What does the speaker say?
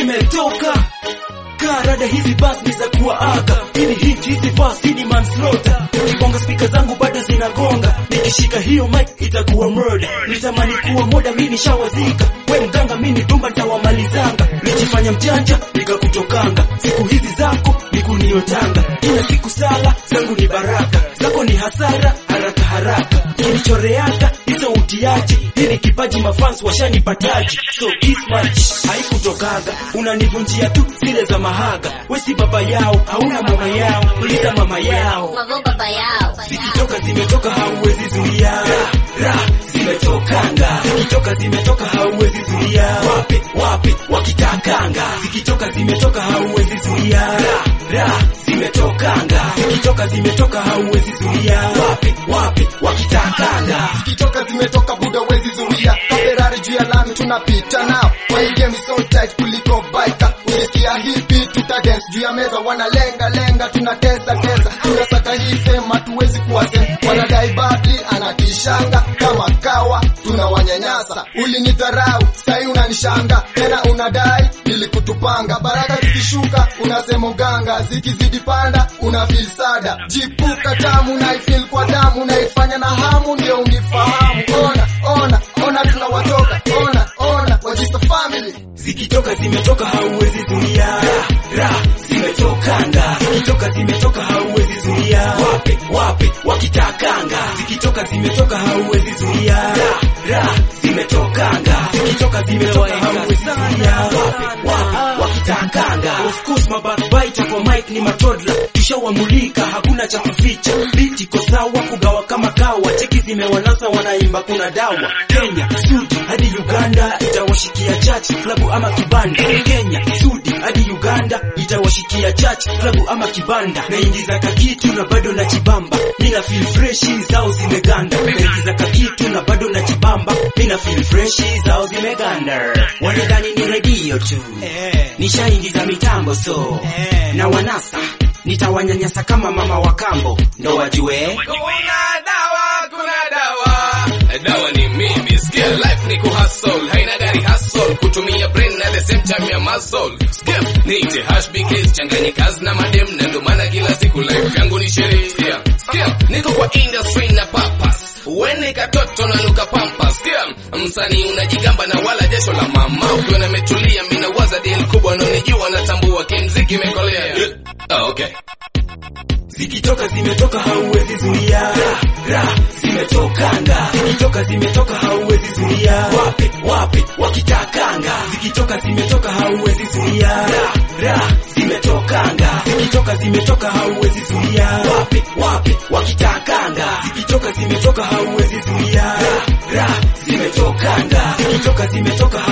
zimetoka karada hizi bas ni za kuwaaga ili hit hizi bas ni manslaughter ukibonga spika zangu bado zinagonga nikishika hiyo mic itakuwa murder nitamani kuwa moda mimi nishawazika we mganga mimi dumba nitawamalizanga nijifanya mjanja nikakutokanga siku hizi zako ni kuniotanga kila siku sala zangu ni baraka zako ni hasara haraka haraka kilichoreaka hizo utiaji hii ni kipaji mafans washanipataji so this much haikutokaga unanivunjia tu zile za mahaga we si baba yao hauna mama yao uliza mama yao Mavo baba yao. zikitoka zimetoka hauwezi zuia ra, ra, zimetokanga zikitoka zimetoka hauwezi zuia wape wape wakitakanga zikitoka zimetoka hauwezi zuia ra, ra, zimetokanga zikitoka zimetoka hauwezi zuia wape wape wakitakanga zikitoka zimetoka buda wezi zuia kaferari juu ya lami tunapita nao kwa hii game so tight kuliko baika ukisikia hivi tuta dance juu ya meza wanalenga lenga tunatesa tesa tunasaka hii fema tuwezi kuwase wanadai badli anatishanga kama kawa tunawanyanyasa ulinidharau sai unanishanga tena unadai nilikutupanga baraka zikishuka unasema uganga zikizidi panda una feel sada jipuka tamu naifil kwa damu naifanya na hamu ndio unifahamu ona ona ona tunawatoka ona ona wajista family zikitoka zimetoka hauwezi zuia ra, ra, zimetokanga zikitoka zimetoka hauwezi zuia wape wape wakitakanga zikitoka zimetoka hauwezi zuia ra, ra, zimetokanga zikitoka zimetoka hauwezi zuia wape wape wakitakanga of course mabackbiter kwa mic ni matodla tushawamulika hakuna cha kuficha beat iko sawa kugawa kama kawa cheki zimewanasa wanaimba kuna dawa Kenya Sudi hadi Uganda itawashikia church klabu ama kibanda Kenya Sudi hadi Uganda itawashikia church klabu ama kibanda naingiza kakitu na bado na chibamba mina feel freshi zao zimeganda naingiza kakitu na bado na chibamba mina feel freshi zao zimeganda wanadhani ni radio tu nishaingiza mitambo so na wanasa nitawanyanyasa kama mama wa kambo ndo wajue Kuna dawa, kuna dawa. Dawa ni mimi, sikia life ni kuhustle, haina gari hustle, kutumia brain at the same time ya muscle. Sikia, niite hash bikes, changanye kazi na madem, na ndo maana kila siku life yangu ni sherehe. Sikia, sikia, niko kwa industry na purpose. Wene katoto na nuka pampa, sikia, msanii unajigamba na wala jasho la mama, ukiwa nimetulia, mimi nawaza deal kubwa, unanijua natambua, kimziki imekolea. Oh, okay. zikitoka zimetoka hauwezi zuia ra, ra, zimetokanga zikitoka zimetoka hauwezi zuia wape wape wakitakanga zikitoka zimetoka hauwezi zuia ra, ra, zimetokanga zikitoka zimetoka hauwezi zuia wape wape wakitakanga zikitoka zimetoka hauwezi zuia ra, ra, zimetokanga zikitoka zimetoka